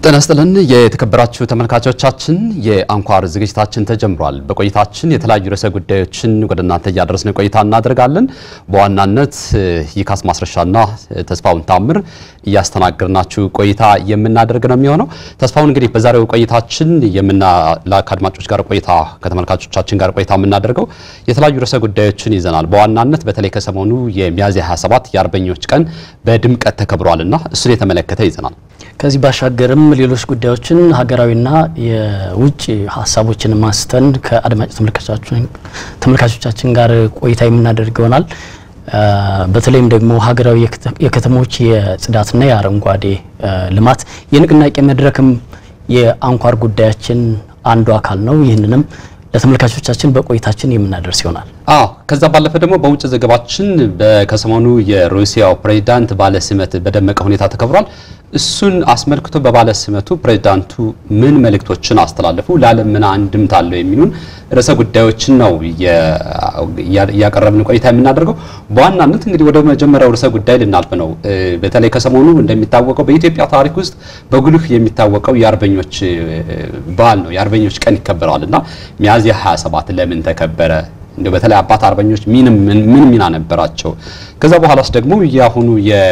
ጤና ይስጥልን የተከበራችሁ ተመልካቾቻችን፣ የአንኳር ዝግጅታችን ተጀምሯል። በቆይታችን የተለያዩ ርዕሰ ጉዳዮችን ወደ እናንተ እያደረስን ቆይታ እናደርጋለን። በዋናነት ይካስ ማስረሻና ተስፋውን ታምር እያስተናገድናችሁ ቆይታ የምናደርግ ነው የሚሆነው። ተስፋውን እንግዲህ በዛሬው ቆይታችን ከአድማጮች ጋር ቆይታ ከተመልካቾቻችን ጋር ቆይታ የምናደርገው የተለያዩ ርዕሰ ጉዳዮችን ይዘናል። በዋናነት በተለይ ከሰሞኑ የሚያዝያ 27 የአርበኞች ቀን በድምቀት ተከብሯልና እሱን የተመለከተ ይዘናል። ከዚህ ባሻገርም ሌሎች ጉዳዮችን ሀገራዊና የውጭ ሀሳቦችን ማስተን ከአድማጭ ተመልካቾቻችን ጋር ቆይታ የምናደርግ ይሆናል። በተለይም ደግሞ ሀገራዊ የከተሞች የጽዳትና የአረንጓዴ ልማት የንቅናቄ መድረክም የአንኳር ጉዳያችን አንዱ አካል ነው። ይህንንም ለተመልካቾቻችን በቆይታችን የምናደርስ ይሆናል። አዎ ከዛ ባለፈ ደግሞ በውጭ ዘገባችን ከሰሞኑ የሩሲያው ፕሬዚዳንት ባለ ሲመት በደመቀ ሁኔታ ተከብሯል። እሱን አስመልክቶ በባለ ሲመቱ ፕሬዚዳንቱ ምን መልእክቶችን አስተላለፉ፣ ለዓለም ምን አንድምታ አለው የሚሉን ርዕሰ ጉዳዮችን ነው እያቀረብን ቆይታ የምናደርገው። በዋናነት እንግዲህ ወደ መጀመሪያው ርዕሰ ጉዳይ ልናልፍ ነው። በተለይ ከሰሞኑ እንደሚታወቀው በኢትዮጵያ ታሪክ ውስጥ በጉልህ የሚታወቀው የአርበኞች በዓል ነው። የአርበኞች ቀን ይከበራል እና ሚያዝያ 27 ለምን ተከበረ? እንደ በተለይ አባት አርበኞች ምን ምን ሚና ነበራቸው? ከዛ በኋላስ ደግሞ የአሁኑ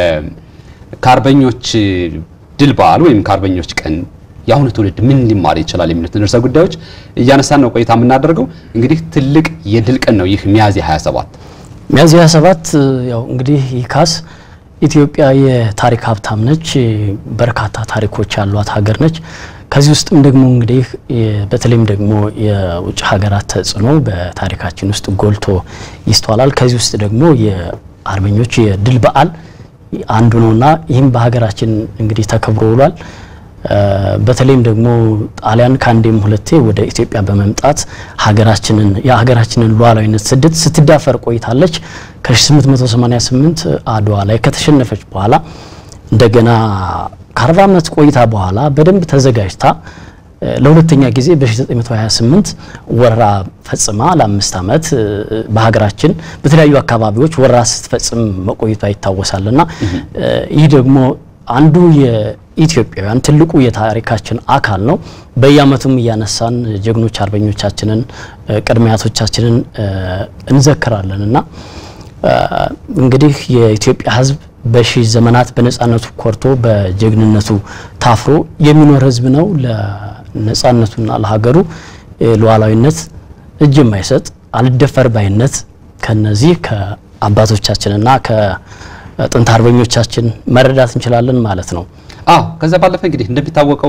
ከአርበኞች ድል በዓል ወይም ከአርበኞች ቀን የአሁኑ ትውልድ ምን ሊማር ይችላል የሚሉትን ርዕሰ ጉዳዮች እያነሳን ነው ቆይታ የምናደርገው። እንግዲህ ትልቅ የድል ቀን ነው ይህ ሚያዝያ 27 ሚያዝያ 27 ያው እንግዲህ ይካስ ኢትዮጵያ የታሪክ ሀብታም ነች። በርካታ ታሪኮች ያሏት ሀገር ነች። ከዚህ ውስጥም ደግሞ እንግዲህ በተለይም ደግሞ የውጭ ሀገራት ተጽዕኖ በታሪካችን ውስጥ ጎልቶ ይስተዋላል። ከዚህ ውስጥ ደግሞ የአርበኞች የድል በዓል አንዱ ነውና ይህም በሀገራችን እንግዲህ ተከብሮ ውሏል። በተለይም ደግሞ ጣሊያን ከአንዴም ሁለቴ ወደ ኢትዮጵያ በመምጣት ሀገራችንን የሀገራችንን ሉዓላዊነት ስደት ስትዳፈር ቆይታለች። ከ1888 አድዋ ላይ ከተሸነፈች በኋላ እንደገና ከ40 ዓመት ቆይታ በኋላ በደንብ ተዘጋጅታ ለሁለተኛ ጊዜ በ1928 ወረራ ፈጽማ ለአምስት ዓመት በሀገራችን በተለያዩ አካባቢዎች ወረራ ስትፈጽም መቆይቷ ይታወሳልና ይህ ደግሞ አንዱ የኢትዮጵያውያን ትልቁ የታሪካችን አካል ነው። በየዓመቱም እያነሳን ጀግኖች አርበኞቻችንን ቅድመ አያቶቻችንን እንዘክራለን እና እንግዲህ የኢትዮጵያ ሕዝብ በሺህ ዘመናት በነጻነቱ ኮርቶ በጀግንነቱ ታፍሮ የሚኖር ሕዝብ ነው። ለነጻነቱና ለሀገሩ ሉዓላዊነት እጅ የማይሰጥ አልደፈር ባይነት ከነዚህ ከአባቶቻችንና ከጥንት አርበኞቻችን መረዳት እንችላለን ማለት ነው። አዎ ከዛ ባለፈ እንግዲህ እንደሚታወቀው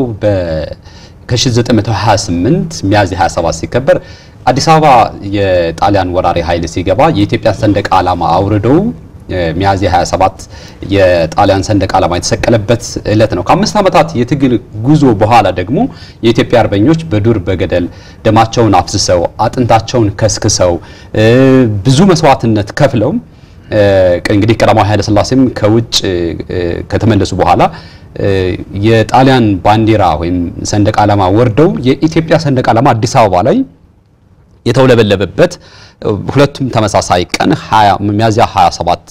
ከ1928 ሚያዝያ 27 ሲከበር አዲስ አበባ የጣሊያን ወራሪ ኃይል ሲገባ የኢትዮጵያን ሰንደቅ ዓላማ አውርደው ሚያዝያ 27 የጣሊያን ሰንደቅ ዓላማ የተሰቀለበት ዕለት ነው። ከአምስት ዓመታት የትግል ጉዞ በኋላ ደግሞ የኢትዮጵያ አርበኞች በዱር በገደል ደማቸውን አፍስሰው አጥንታቸውን ከስክሰው ብዙ መስዋዕትነት ከፍለው እንግዲህ ቀዳማዊ ኃይለ ሥላሴም ከውጭ ከተመለሱ በኋላ የጣሊያን ባንዲራ ወይም ሰንደቅ ዓላማ ወርደው የኢትዮጵያ ሰንደቅ ዓላማ አዲስ አበባ ላይ የተውለበለበበት ሁለቱም ተመሳሳይ ቀን ሚያዝያ 27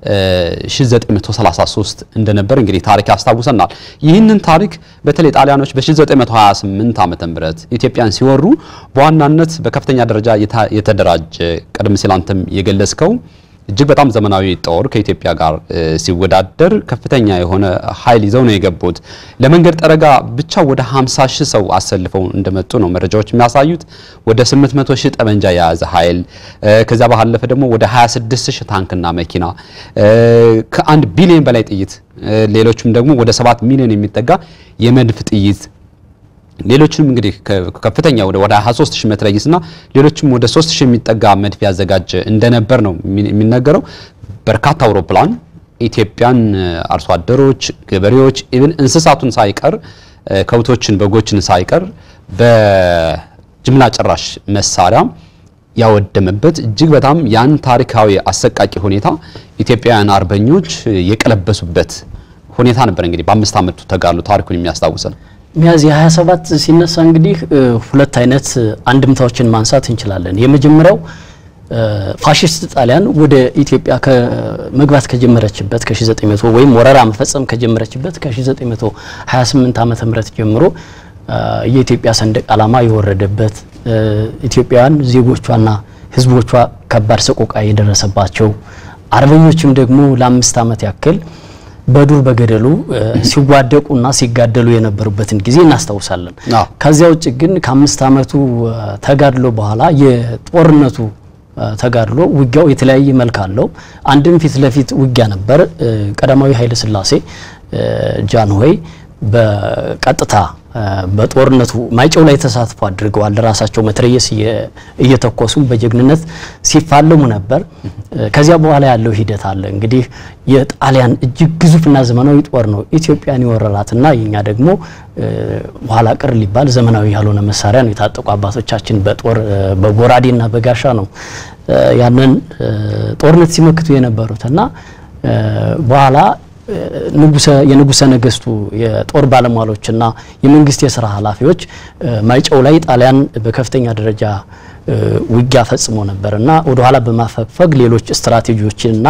1933 እንደነበር እንግዲህ ታሪክ ያስታውሰናል። ይህንን ታሪክ በተለይ ጣሊያኖች በ1928 ዓመተ ምህረት ኢትዮጵያን ሲወሩ በዋናነት በከፍተኛ ደረጃ የተደራጀ ቀደም ሲል አንተም የገለጽከው እጅግ በጣም ዘመናዊ ጦር ከኢትዮጵያ ጋር ሲወዳደር ከፍተኛ የሆነ ኃይል ይዘው ነው የገቡት። ለመንገድ ጠረጋ ብቻ ወደ 50 ሺህ ሰው አሰልፈው እንደመጡ ነው መረጃዎች የሚያሳዩት። ወደ 800 ሺህ ጠመንጃ የያዘ ኃይል፣ ከዛ ባለፈ ደግሞ ወደ 26 ሺህ ታንክና መኪና፣ ከአንድ ቢሊዮን በላይ ጥይት፣ ሌሎችም ደግሞ ወደ 7 ሚሊዮን የሚጠጋ የመድፍ ጥይት ሌሎችንም እንግዲህ ከፍተኛ ወደ 23 ሺህ መትረየስና ሌሎችም ወደ 3 ሺህ የሚጠጋ መድፍ ያዘጋጀ እንደነበር ነው የሚነገረው። በርካታ አውሮፕላን ኢትዮጵያን አርሶ አደሮች፣ ገበሬዎች ኢቭን እንስሳቱን ሳይቀር ከብቶችን፣ በጎችን ሳይቀር በጅምላ ጨራሽ መሳሪያ ያወደመበት እጅግ በጣም ያን ታሪካዊ አሰቃቂ ሁኔታ ኢትዮጵያውያን አርበኞች የቀለበሱበት ሁኔታ ነበር። እንግዲህ በአምስት ዓመቱ ተጋድሎ ታሪኩን የሚያስታውሰን ሚያዝያ 27 ሲነሳ እንግዲህ ሁለት አይነት አንድምታዎችን ማንሳት እንችላለን። የመጀመሪያው ፋሽስት ጣሊያን ወደ ኢትዮጵያ መግባት ከጀመረችበት ከ1900 ወይም ወረራ መፈጸም ከጀመረችበት ከ1928 ዓመተ ምህረት ጀምሮ የኢትዮጵያ ሰንደቅ ዓላማ የወረደበት ኢትዮጵያውያን ዜጎቿና ሕዝቦቿ ከባድ ሰቆቃ የደረሰባቸው አርበኞችም ደግሞ ለአምስት ዓመት ያክል በዱር በገደሉ ሲዋደቁና ሲጋደሉ የነበሩበትን ጊዜ እናስታውሳለን። ከዚያ ውጭ ግን ከአምስት ዓመቱ ተጋድሎ በኋላ የጦርነቱ ተጋድሎ ውጊያው የተለያየ መልክ አለው። አንድም ፊት ለፊት ውጊያ ነበር። ቀዳማዊ ኃይለ ሥላሴ ጃንሆይ በቀጥታ በጦርነቱ ማይጨው ላይ ተሳትፎ አድርገዋል። ራሳቸው መትረየስ እየተኮሱ በጀግንነት ሲፋለሙ ነበር። ከዚያ በኋላ ያለው ሂደት አለ። እንግዲህ የጣሊያን እጅግ ግዙፍና ዘመናዊ ጦር ነው ኢትዮጵያን የወረራትና የኛ ደግሞ ኋላ ቅር ሊባል ዘመናዊ ያልሆነ መሳሪያ ነው የታጠቁ አባቶቻችን በጦር በጎራዴና በጋሻ ነው ያንን ጦርነት ሲመክቱ የነበሩትና በኋላ የንጉሰ ነገስቱ የጦር ባለሟሎችና የመንግስት የስራ ኃላፊዎች ማይጨው ላይ ጣሊያን በከፍተኛ ደረጃ ውጊያ ፈጽሞ ነበር እና ወደኋላ በማፈግፈግ ሌሎች ስትራቴጂዎችንና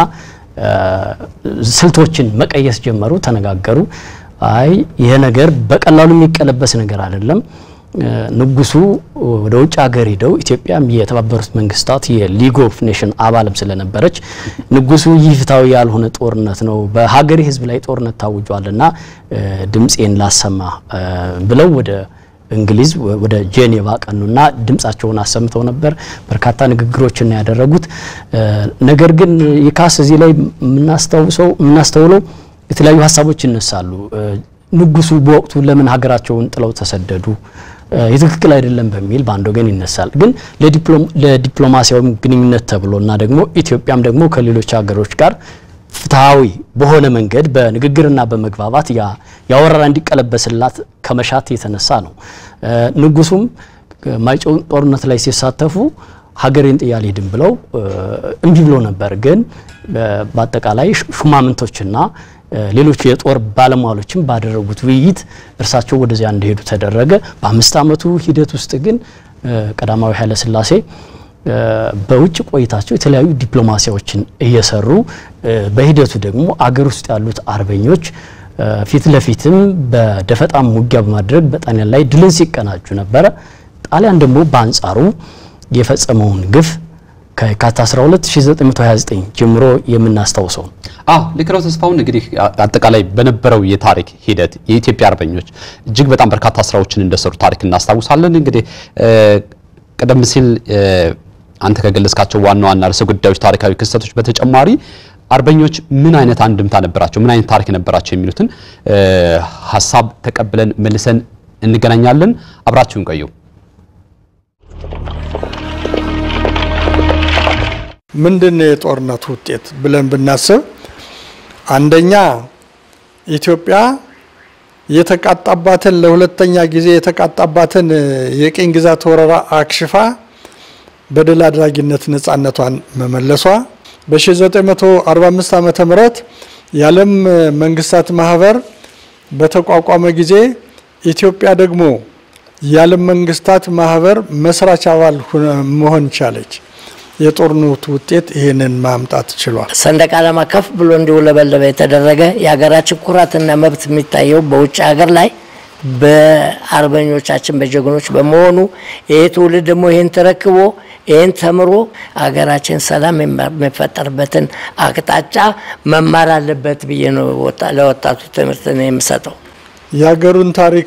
ስልቶችን መቀየስ ጀመሩ፣ ተነጋገሩ። አይ ይሄ ነገር በቀላሉ የሚቀለበስ ነገር አይደለም። ንጉሱ ወደ ውጭ ሀገር ሄደው ኢትዮጵያም የተባበሩት መንግስታት የሊግ ኦፍ ኔሽን አባልም ስለነበረች ንጉሱ ይህ ፍትሐዊ ያልሆነ ጦርነት ነው፣ በሀገሬ ህዝብ ላይ ጦርነት ታውጇልና ድምፄን ላሰማ ብለው ወደ እንግሊዝ ወደ ጄኔቫ ቀኑና ድምጻቸውን አሰምተው ነበር። በርካታ ንግግሮችን ነው ያደረጉት። ነገር ግን የካስ እዚህ ላይ የምናስታውሰው የምናስተውለው የተለያዩ ሀሳቦች ይነሳሉ። ንጉሱ በወቅቱ ለምን ሀገራቸውን ጥለው ተሰደዱ? የትክክል አይደለም በሚል በአንድ ወገን ይነሳል። ግን ለዲፕሎማሲያዊ ግንኙነት ተብሎ እና ደግሞ ኢትዮጵያም ደግሞ ከሌሎች ሀገሮች ጋር ፍትሐዊ በሆነ መንገድ በንግግርና በመግባባት ያ ወረራ እንዲቀለበስላት ከመሻት የተነሳ ነው። ንጉሱም ማይጨው ጦርነት ላይ ሲሳተፉ ሀገሬን ጥዬ አልሄድም ብለው እምቢ ብሎ ነበር። ግን በአጠቃላይ ሹማምንቶችና ሌሎች የጦር ባለሟሎችም ባደረጉት ውይይት እርሳቸው ወደዚያ እንደሄዱ ተደረገ። በአምስት ዓመቱ ሂደት ውስጥ ግን ቀዳማዊ ኃይለ ሥላሴ በውጭ ቆይታቸው የተለያዩ ዲፕሎማሲያዎችን እየሰሩ በሂደቱ ደግሞ አገር ውስጥ ያሉት አርበኞች ፊት ለፊትም በደፈጣም ውጊያ በማድረግ በጣሊያን ላይ ድልን ሲቀናጁ ነበረ። ጣሊያን ደግሞ በአንጻሩ የፈጸመውን ግፍ ከየካቲት 12 1929 ጀምሮ የምናስታውሰው አዎ ልክ ነው ተስፋውን። እንግዲህ አጠቃላይ በነበረው የታሪክ ሂደት የኢትዮጵያ አርበኞች እጅግ በጣም በርካታ ስራዎችን እንደሰሩ ታሪክ እናስታውሳለን። እንግዲህ ቀደም ሲል አንተ ከገለጽካቸው ዋና ዋና ርዕሰ ጉዳዮች ታሪካዊ ክስተቶች በተጨማሪ አርበኞች ምን አይነት አንድምታ ነበራቸው፣ ምን አይነት ታሪክ ነበራቸው የሚሉትን ሀሳብ ተቀብለን መልሰን እንገናኛለን። አብራችሁን ቆዩ። ምንድን ነው የጦርነቱ ውጤት ብለን ብናስብ አንደኛ ኢትዮጵያ የተቃጣባትን ለሁለተኛ ጊዜ የተቃጣባትን የቅኝ ግዛት ወረራ አክሽፋ በድል አድራጊነት ነጻነቷን መመለሷ በ1945 ዓመተ ምህረት የዓለም መንግስታት ማህበር በተቋቋመ ጊዜ ኢትዮጵያ ደግሞ የዓለም መንግስታት ማህበር መስራች አባል መሆን ቻለች። የጦርነቱ ውጤት ይህንን ማምጣት ችሏል። ሰንደቅ ዓላማ ከፍ ብሎ እንዲውለበለበ የተደረገ የሀገራችን ኩራትና መብት የሚታየው በውጭ ሀገር ላይ በአርበኞቻችን በጀግኖች በመሆኑ ይሄ ትውልድ ደግሞ ይህን ተረክቦ ይህን ተምሮ ሀገራችን ሰላም የሚፈጠርበትን አቅጣጫ መማር አለበት ብዬ ነው ለወጣቱ ትምህርት ነው የምሰጠው። የሀገሩን ታሪክ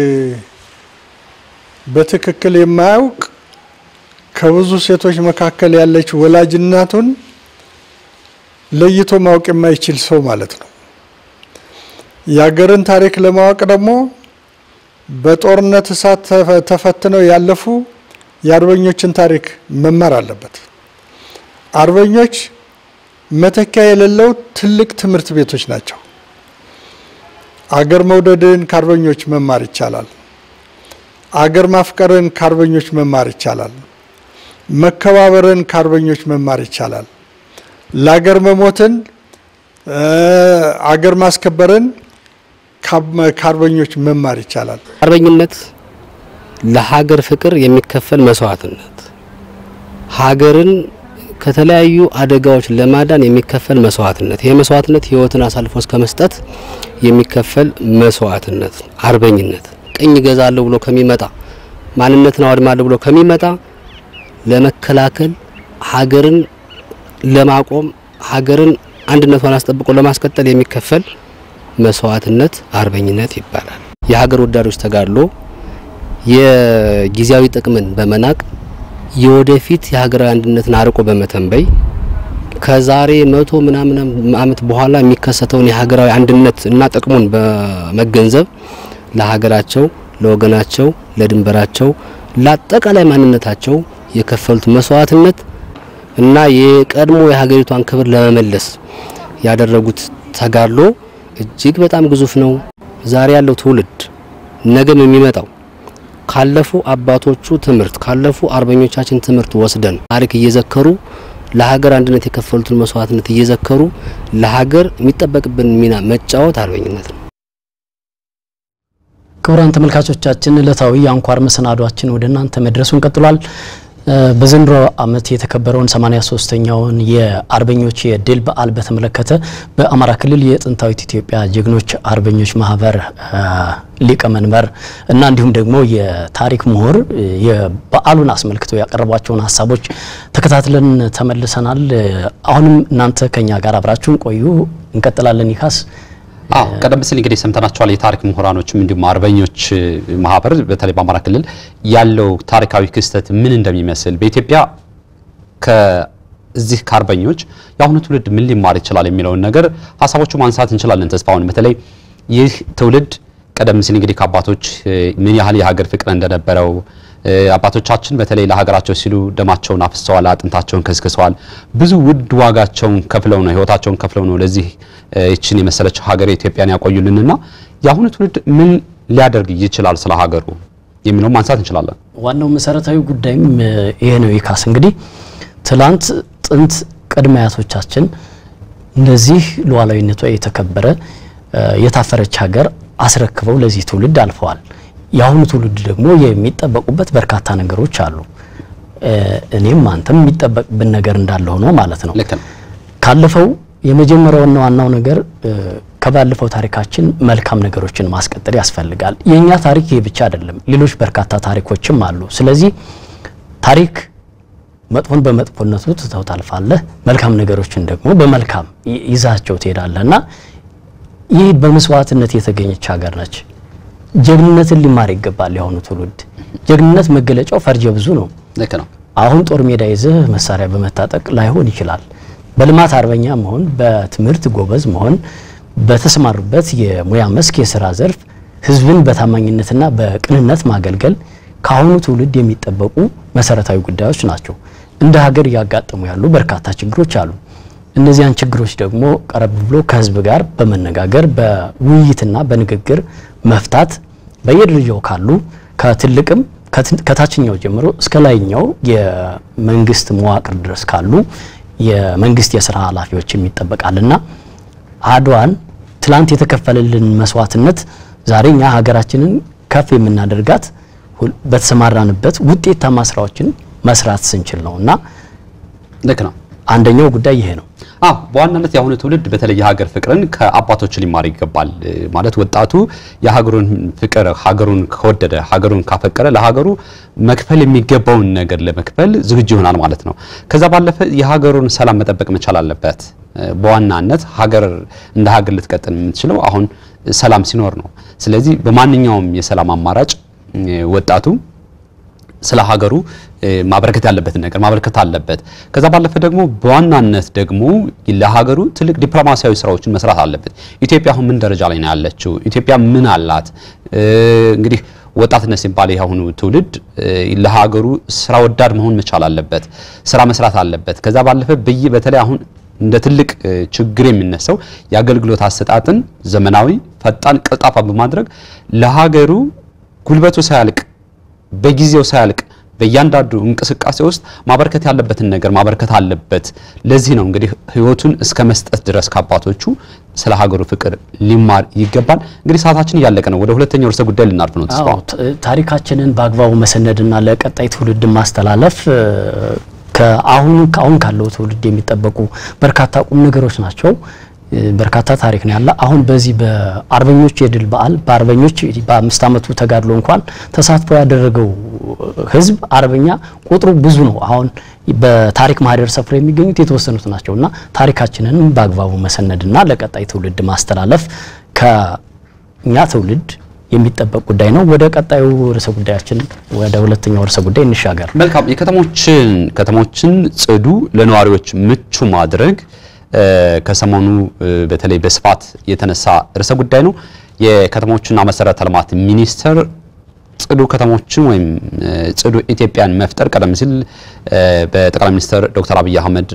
በትክክል የማያውቅ ከብዙ ሴቶች መካከል ያለች ወላጅ እናቱን ለይቶ ማወቅ የማይችል ሰው ማለት ነው። የሀገርን ታሪክ ለማወቅ ደግሞ በጦርነት እሳት ተፈትነው ያለፉ የአርበኞችን ታሪክ መማር አለበት። አርበኞች መተኪያ የሌለው ትልቅ ትምህርት ቤቶች ናቸው። አገር መውደድን ከአርበኞች መማር ይቻላል። አገር ማፍቀርን ከአርበኞች መማር ይቻላል። መከባበርን ከአርበኞች መማር ይቻላል። ለአገር መሞትን፣ አገር ማስከበርን ከአርበኞች መማር ይቻላል። አርበኝነት ለሀገር ፍቅር የሚከፈል መስዋዕትነት፣ ሀገርን ከተለያዩ አደጋዎች ለማዳን የሚከፈል መስዋዕትነት፣ ይሄ መስዋዕትነት ህይወትን አሳልፎ እስከ መስጠት የሚከፈል መስዋዕትነት፣ አርበኝነት ቅኝ ገዛለሁ ብሎ ከሚመጣ ማንነትን አወድማለሁ ብሎ ከሚመጣ ለመከላከል ሀገርን ለማቆም ሀገርን አንድነቷን አስጠብቆ ለማስቀጠል የሚከፈል መስዋዕትነት አርበኝነት ይባላል። የሀገር ወዳዶች ተጋድሎ የጊዜያዊ ጥቅምን በመናቅ የወደፊት የሀገራዊ አንድነትን አርቆ በመተንበይ ከዛሬ መቶ ምናምን ዓመት በኋላ የሚከሰተውን የሀገራዊ አንድነት እና ጥቅሙን በመገንዘብ ለሀገራቸው፣ ለወገናቸው፣ ለድንበራቸው፣ ለአጠቃላይ ማንነታቸው የከፈሉት መስዋዕትነት እና የቀድሞ የሀገሪቷን ክብር ለመመለስ ያደረጉት ተጋድሎ እጅግ በጣም ግዙፍ ነው። ዛሬ ያለው ትውልድ ነገም የሚመጣው ካለፉ አባቶቹ ትምህርት ካለፉ አርበኞቻችን ትምህርት ወስደን ታሪክ እየዘከሩ ለሀገር አንድነት የከፈሉትን መስዋዕትነት እየዘከሩ ለሀገር የሚጠበቅብን ሚና መጫወት አርበኝነት ነው። ክቡራን ተመልካቾቻችን ዕለታዊ የአንኳር መሰናዷችን ወደ እናንተ መድረሱን ቀጥሏል። በዘንድሮ ዓመት የተከበረውን 83ኛውን የአርበኞች የድል በዓል በተመለከተ በአማራ ክልል የጥንታዊት ኢትዮጵያ ጀግኖች አርበኞች ማህበር ሊቀመንበር እና እንዲሁም ደግሞ የታሪክ ምሁር የበዓሉን አስመልክተው ያቀረቧቸውን ሀሳቦች ተከታትለን ተመልሰናል። አሁንም እናንተ ከኛ ጋር አብራችሁን ቆዩ። እንቀጥላለን። ይካስ አዎ ቀደም ሲል እንግዲህ ሰምተናቸዋል። የታሪክ ምሁራኖችም እንዲሁም አርበኞች ማህበር በተለይ በአማራ ክልል ያለው ታሪካዊ ክስተት ምን እንደሚመስል በኢትዮጵያ ከዚህ ከአርበኞች የአሁኑ ትውልድ ምን ሊማር ይችላል የሚለውን ነገር ሀሳቦቹ ማንሳት እንችላለን። ተስፋውን በተለይ ይህ ትውልድ ቀደም ሲል እንግዲህ ከአባቶች ምን ያህል የሀገር ፍቅር እንደነበረው አባቶቻችን በተለይ ለሀገራቸው ሲሉ ደማቸውን አፍሰዋል፣ አጥንታቸውን ከስክሰዋል። ብዙ ውድ ዋጋቸውን ከፍለው ነው ህይወታቸውን ከፍለው ነው ለዚህ ይችን የመሰለች ሀገር ኢትዮጵያን ያቆዩልንና የአሁኑ ትውልድ ምን ሊያደርግ ይችላል ስለ ሀገሩ የሚለውን ማንሳት እንችላለን። ዋናው መሰረታዊ ጉዳይም ይሄ ነው። ይካስ እንግዲህ ትላንት ጥንት ቅድመ አያቶቻችን እንደዚህ ሉዓላዊነቷ የተከበረ የታፈረች ሀገር አስረክበው ለዚህ ትውልድ አልፈዋል። የአሁኑ ትውልድ ደግሞ የሚጠበቁበት በርካታ ነገሮች አሉ። እኔም አንተም የሚጠበቅብን ነገር እንዳለ ሆኖ ማለት ነው። ልክ ነው። ካለፈው የመጀመሪያውና ዋናው ነገር ከባለፈው ታሪካችን መልካም ነገሮችን ማስቀጠል ያስፈልጋል። የእኛ ታሪክ ይሄ ብቻ አይደለም፣ ሌሎች በርካታ ታሪኮችም አሉ። ስለዚህ ታሪክ መጥፎን በመጥፎነቱ ትተው ታልፋለህ፣ መልካም ነገሮችን ደግሞ በመልካም ይዛቸው ትሄዳለህ እና ይህ በመስዋዕትነት የተገኘች ሀገር ነች። ጀግንነትን ሊማር ይገባል የአሁኑ ትውልድ። ጀግንነት መገለጫው ፈርጀ ብዙ ነው። ልክ ነው። አሁን ጦር ሜዳ ይዘህ መሳሪያ በመታጠቅ ላይሆን ይችላል። በልማት አርበኛ መሆን፣ በትምህርት ጎበዝ መሆን፣ በተሰማሩበት የሙያ መስክ የስራ ዘርፍ ህዝብን በታማኝነትና በቅንነት ማገልገል ከአሁኑ ትውልድ የሚጠበቁ መሰረታዊ ጉዳዮች ናቸው። እንደ ሀገር እያጋጠሙ ያሉ በርካታ ችግሮች አሉ። እነዚያን ችግሮች ደግሞ ቀረብ ብሎ ከህዝብ ጋር በመነጋገር በውይይትና በንግግር መፍታት በየደረጃው ካሉ ከትልቅም ከታችኛው ጀምሮ እስከ ላይኛው የመንግስት መዋቅር ድረስ ካሉ የመንግስት የስራ ኃላፊዎችም ይጠበቃልና አድዋን ትላንት የተከፈለልን መስዋዕትነት ዛሬ እኛ ሀገራችንን ከፍ የምናደርጋት በተሰማራንበት ውጤታማ ስራዎችን መስራት ስንችል ነው እና ልክ ነው። አንደኛው ጉዳይ ይሄ ነው። አዎ በዋናነት የአሁኑ ትውልድ በተለይ የሀገር ፍቅርን ከአባቶች ሊማር ይገባል። ማለት ወጣቱ የሀገሩን ፍቅር ሀገሩን ከወደደ ሀገሩን ካፈቀረ ለሀገሩ መክፈል የሚገባውን ነገር ለመክፈል ዝግጁ ይሆናል ማለት ነው። ከዛ ባለፈ የሀገሩን ሰላም መጠበቅ መቻል አለበት። በዋናነት ሀገር እንደ ሀገር ልትቀጥል የምትችለው አሁን ሰላም ሲኖር ነው። ስለዚህ በማንኛውም የሰላም አማራጭ ወጣቱ ስለ ሀገሩ ማበረከት ያለበትን ነገር ማበረከት አለበት። ከዛ ባለፈ ደግሞ በዋናነት ደግሞ ለሀገሩ ትልቅ ዲፕሎማሲያዊ ስራዎችን መስራት አለበት። ኢትዮጵያ አሁን ምን ደረጃ ላይ ነው ያለችው? ኢትዮጵያ ምን አላት? እንግዲህ ወጣትነት ሲባል የአሁኑ ትውልድ ለሀገሩ ስራ ወዳድ መሆን መቻል አለበት። ስራ መስራት አለበት። ከዛ ባለፈ በይ በተለይ አሁን እንደ ትልቅ ችግር የሚነሳው የአገልግሎት አሰጣጥን ዘመናዊ፣ ፈጣን፣ ቀልጣፋ በማድረግ ለሀገሩ ጉልበቱ ሳያልቅ በጊዜው ሳያልቅ በእያንዳንዱ እንቅስቃሴ ውስጥ ማበረከት ያለበትን ነገር ማበረከት አለበት። ለዚህ ነው እንግዲህ ሕይወቱን እስከ መስጠት ድረስ ከአባቶቹ ስለ ሀገሩ ፍቅር ሊማር ይገባል። እንግዲህ ሰዓታችን እያለቀ ነው። ወደ ሁለተኛው ርዕሰ ጉዳይ ልናልፍ ነው። ተስፋ ታሪካችንን በአግባቡ መሰነድና ለቀጣይ ትውልድ ማስተላለፍ ከአሁኑ ከአሁን ካለው ትውልድ የሚጠበቁ በርካታ ቁም ነገሮች ናቸው። በርካታ ታሪክ ነው ያለ። አሁን በዚህ በአርበኞች የድል በዓል በአርበኞች በአምስት ዓመቱ ተጋድሎ እንኳን ተሳትፎ ያደረገው ህዝብ አርበኛ ቁጥሩ ብዙ ነው። አሁን በታሪክ ማህደር ሰፍሮ የሚገኙት የተወሰኑት ናቸው እና ታሪካችንን በአግባቡ መሰነድና ለቀጣይ ትውልድ ማስተላለፍ ከእኛ ትውልድ የሚጠበቅ ጉዳይ ነው። ወደ ቀጣዩ ርዕሰ ጉዳያችን ወደ ሁለተኛው ርዕሰ ጉዳይ እንሻገር። መልካም የከተሞችን ከተሞችን ጽዱ ለነዋሪዎች ምቹ ማድረግ ከሰሞኑ በተለይ በስፋት የተነሳ ርዕሰ ጉዳይ ነው። የከተሞችና መሰረተ ልማት ሚኒስቴር ጽዱ ከተሞችን ወይም ጽዱ ኢትዮጵያን መፍጠር ቀደም ሲል በጠቅላይ ሚኒስትር ዶክተር አብይ አህመድ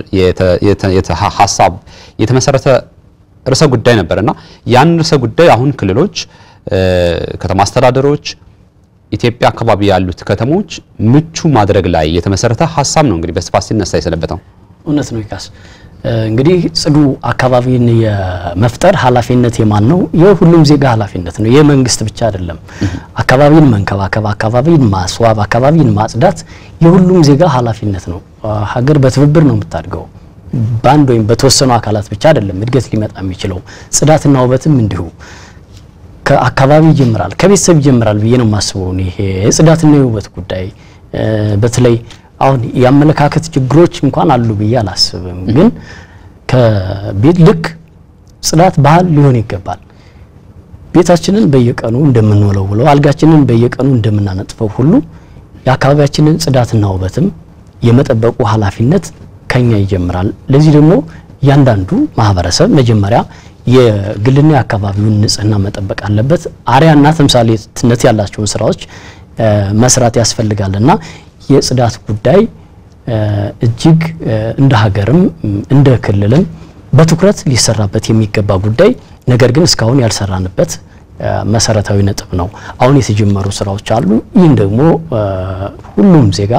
ሀሳብ የተመሰረተ ርዕሰ ጉዳይ ነበርና ያን ርዕሰ ጉዳይ አሁን ክልሎች፣ ከተማ አስተዳደሮች ኢትዮጵያ አካባቢ ያሉት ከተሞች ምቹ ማድረግ ላይ የተመሰረተ ሀሳብ ነው እንግዲህ በስፋት ሲነሳ የሰነበተው። እውነት ነው ይካስ እንግዲህ ጽዱ አካባቢን የመፍጠር ኃላፊነት የማን ነው? የሁሉም ዜጋ ኃላፊነት ነው። የመንግስት ብቻ አይደለም። አካባቢን መንከባከብ፣ አካባቢን ማስዋብ፣ አካባቢን ማጽዳት የሁሉም ዜጋ ኃላፊነት ነው። ሀገር በትብብር ነው የምታድገው። በአንድ ወይም በተወሰኑ አካላት ብቻ አይደለም እድገት ሊመጣ የሚችለው። ጽዳትና ውበትም እንዲሁ ከአካባቢ ይጀምራል፣ ከቤተሰብ ይጀምራል ብዬ ነው የማስበው። ይሄ የጽዳትና የውበት ጉዳይ በተለይ አሁን የአመለካከት ችግሮች እንኳን አሉ ብዬ አላስብም። ግን ከቤት ልክ ጽዳት ባህል ሊሆን ይገባል። ቤታችንን በየቀኑ እንደምንወለውለው አልጋችንን በየቀኑ እንደምናነጥፈው ሁሉ የአካባቢያችንን ጽዳትና ውበትም የመጠበቁ ኃላፊነት ከኛ ይጀምራል። ለዚህ ደግሞ እያንዳንዱ ማህበረሰብ መጀመሪያ የግልና የአካባቢውን ንጽህና መጠበቅ አለበት። አርያና ተምሳሌትነት ያላቸውን ስራዎች መስራት ያስፈልጋልና የጽዳት ጉዳይ እጅግ እንደ ሀገርም እንደ ክልልም በትኩረት ሊሰራበት የሚገባ ጉዳይ፣ ነገር ግን እስካሁን ያልሰራንበት መሰረታዊ ነጥብ ነው። አሁን የተጀመሩ ስራዎች አሉ። ይህን ደግሞ ሁሉም ዜጋ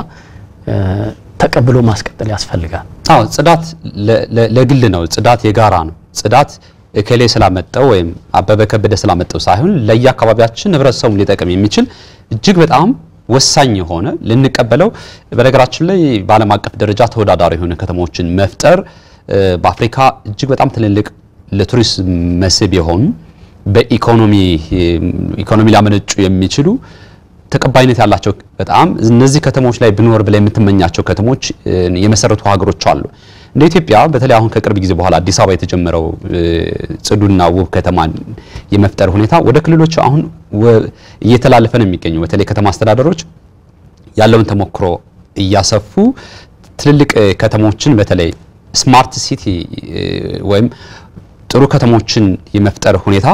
ተቀብሎ ማስቀጠል ያስፈልጋል። አዎ ጽዳት ለግል ነው። ጽዳት የጋራ ነው። ጽዳት እከሌ ስላመጣው ወይም አበበ ከበደ ስላመጣው ሳይሆን ለየአካባቢያችን ህብረተሰቡን ሊጠቅም የሚችል እጅግ በጣም ወሳኝ የሆነ ልንቀበለው በነገራችን ላይ በዓለም አቀፍ ደረጃ ተወዳዳሪ የሆነ ከተሞችን መፍጠር በአፍሪካ እጅግ በጣም ትልልቅ ለቱሪስት መስህብ የሆኑ በኢኮኖሚ ኢኮኖሚ ሊያመነጩ የሚችሉ ተቀባይነት ያላቸው በጣም እነዚህ ከተሞች ላይ ብኖር ብላ የምትመኛቸው ከተሞች የመሰረቱ ሀገሮች አሉ። እንደ ኢትዮጵያ በተለይ አሁን ከቅርብ ጊዜ በኋላ አዲስ አበባ የተጀመረው ጽዱና ውብ ከተማን የመፍጠር ሁኔታ ወደ ክልሎች አሁን እየተላለፈ ነው የሚገኘው። በተለይ ከተማ አስተዳደሮች ያለውን ተሞክሮ እያሰፉ ትልልቅ ከተሞችን በተለይ ስማርት ሲቲ ወይም ጥሩ ከተሞችን የመፍጠር ሁኔታ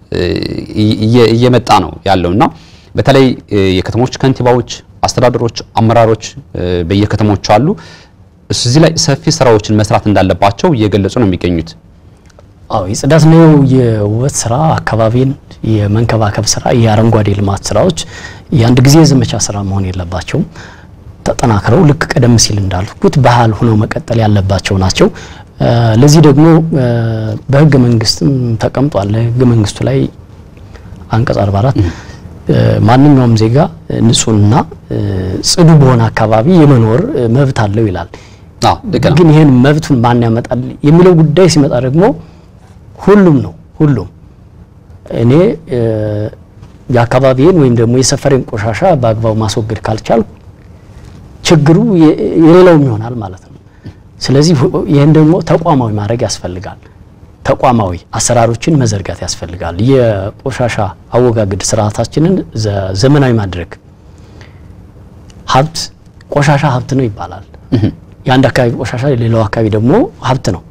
እየመጣ ነው ያለውና በተለይ የከተሞች ከንቲባዎች፣ አስተዳደሮች፣ አመራሮች በየከተሞቹ አሉ። እዚህ ላይ ሰፊ ስራዎችን መስራት እንዳለባቸው እየገለጹ ነው የሚገኙት። አዎ የጽዳት ነው የውበት ስራ፣ አካባቢን የመንከባከብ ስራ፣ የአረንጓዴ ልማት ስራዎች የአንድ ጊዜ የዘመቻ ስራ መሆን የለባቸውም። ተጠናክረው ልክ ቀደም ሲል እንዳልኩት ባህል ሆነው መቀጠል ያለባቸው ናቸው። ለዚህ ደግሞ በህገ መንግስትም ተቀምጧል። ህገ መንግስቱ ላይ አንቀጽ 44 ማንኛውም ዜጋ ንጹህና ጽዱ በሆነ አካባቢ የመኖር መብት አለው ይላል። ግን ይህን መብቱን ማን ያመጣል የሚለው ጉዳይ ሲመጣ ደግሞ ሁሉም ነው። ሁሉም እኔ የአካባቢዬን ወይም ደግሞ የሰፈሬን ቆሻሻ በአግባቡ ማስወገድ ካልቻልኩ ችግሩ የሌላውም ይሆናል ማለት ነው። ስለዚህ ይህን ደግሞ ተቋማዊ ማድረግ ያስፈልጋል። ተቋማዊ አሰራሮችን መዘርጋት ያስፈልጋል። የቆሻሻ አወጋገድ ስርዓታችንን ዘመናዊ ማድረግ ሀብት ቆሻሻ ሀብት ነው ይባላል። የአንድ አካባቢ ቆሻሻ የሌላው አካባቢ ደግሞ ሀብት ነው።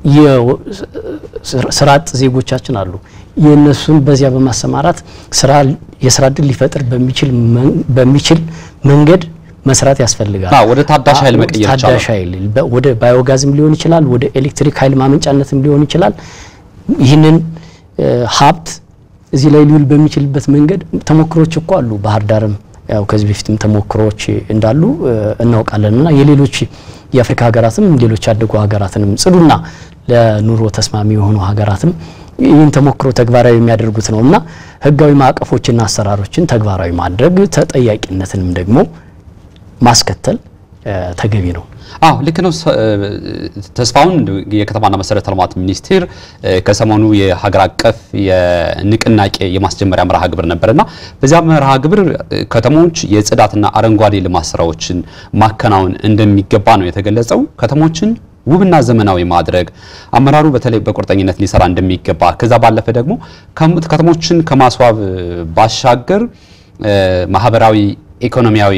ስራ አጥ ዜጎቻችን አሉ። የእነሱን በዚያ በማሰማራት ስራ የስራ እድል ሊፈጥር በሚችል መንገድ መስራት ያስፈልጋል። ወደ ታዳሽ ኃይል መቀየር ይቻላል። ታዳሽ ኃይል ወደ ባዮጋዝም ሊሆን ይችላል፣ ወደ ኤሌክትሪክ ኃይል ማመንጫነትም ሊሆን ይችላል። ይህንን ሀብት እዚህ ላይ ሊውል በሚችልበት መንገድ ተሞክሮች እኮ አሉ። ባህር ዳርም ያው ከዚህ በፊትም ተሞክሮዎች እንዳሉ እናውቃለን እና የሌሎች የአፍሪካ ሀገራትም ሌሎች ያደጉ ሀገራትንም ጽዱና ለኑሮ ተስማሚ የሆኑ ሀገራትም ይህን ተሞክሮ ተግባራዊ የሚያደርጉት ነው እና ህጋዊ ማዕቀፎችና አሰራሮችን ተግባራዊ ማድረግ ተጠያቂነትንም ደግሞ ማስከተል ተገቢ ነው። አዎ ልክ ነው ተስፋውን። የከተማና መሰረተ ልማት ሚኒስቴር ከሰሞኑ የሀገር አቀፍ የንቅናቄ የማስጀመሪያ መርሃ ግብር ነበርና በዚያ መርሃ ግብር ከተሞች የጽዳትና አረንጓዴ ልማት ስራዎችን ማከናወን እንደሚገባ ነው የተገለጸው። ከተሞችን ውብና ዘመናዊ ማድረግ አመራሩ በተለይ በቁርጠኝነት ሊሰራ እንደሚገባ ከዛ ባለፈ ደግሞ ከተሞችን ከማስዋብ ባሻገር ማህበራዊ ኢኮኖሚያዊ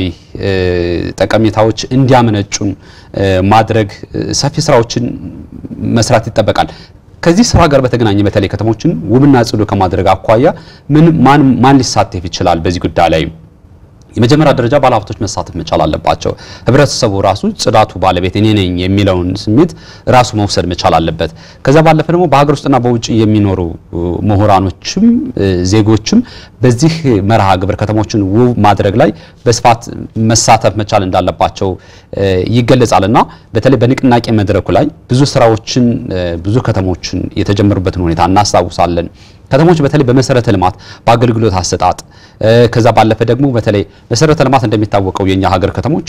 ጠቀሜታዎች እንዲያመነጩን ማድረግ ሰፊ ስራዎችን መስራት ይጠበቃል። ከዚህ ስራ ጋር በተገናኘ በተለይ ከተሞችን ውብና ጽዱ ከማድረግ አኳያ ምን ማን ማን ሊሳተፍ ይችላል? በዚህ ጉዳይ ላይ የመጀመሪያ ደረጃ ባለሀብቶች መሳተፍ መቻል አለባቸው። ህብረተሰቡ ራሱ ጽዳቱ ባለቤት እኔ ነኝ የሚለውን ስሜት ራሱ መውሰድ መቻል አለበት። ከዛ ባለፈ ደግሞ በሀገር ውስጥና በውጭ የሚኖሩ ምሁራኖችም ዜጎችም በዚህ መርሃ ግብር ከተሞችን ውብ ማድረግ ላይ በስፋት መሳተፍ መቻል እንዳለባቸው ይገለጻል እና በተለይ በንቅናቄ መድረኩ ላይ ብዙ ስራዎችን ብዙ ከተሞችን የተጀመሩበትን ሁኔታ እናስታውሳለን። ከተሞች በተለይ በመሰረተ ልማት በአገልግሎት አሰጣጥ ከዛ ባለፈ ደግሞ በተለይ መሰረተ ልማት እንደሚታወቀው የኛ ሀገር ከተሞች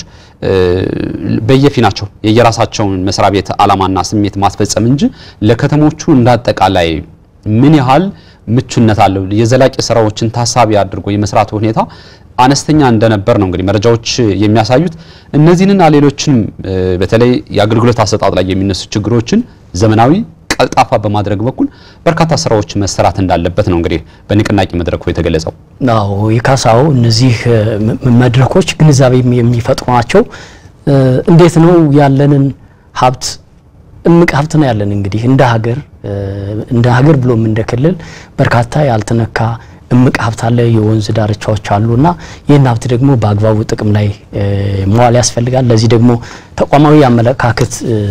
በየፊናቸው የየራሳቸውን መስሪያ ቤት ዓላማና ስሜት ማስፈጸም እንጂ ለከተሞቹ እንዳጠቃላይ ምን ያህል ምቹነት አለው የዘላቂ ስራዎችን ታሳቢ አድርጎ የመስራት ሁኔታ አነስተኛ እንደነበር ነው እንግዲህ መረጃዎች የሚያሳዩት። እነዚህንና ሌሎችንም በተለይ የአገልግሎት አሰጣጥ ላይ የሚነሱ ችግሮችን ዘመናዊ ቀልጣፋ በማድረግ በኩል በርካታ ስራዎች መሰራት እንዳለበት ነው እንግዲህ በንቅናቄ መድረኩ የተገለጸው። አዎ የካሳው እነዚህ መድረኮች ግንዛቤ የሚፈጥሩ ናቸው። እንዴት ነው ያለንን ሀብት እምቅ ሀብት ነው ያለን እንግዲህ እንደ ሀገር እንደ ሀገር ብሎም እንደ ክልል በርካታ ያልተነካ እምቅ ሀብት አለ። የወንዝ ዳርቻዎች አሉና ይህን ሀብት ደግሞ በአግባቡ ጥቅም ላይ መዋል ያስፈልጋል። ለዚህ ደግሞ ተቋማዊ አመለካከት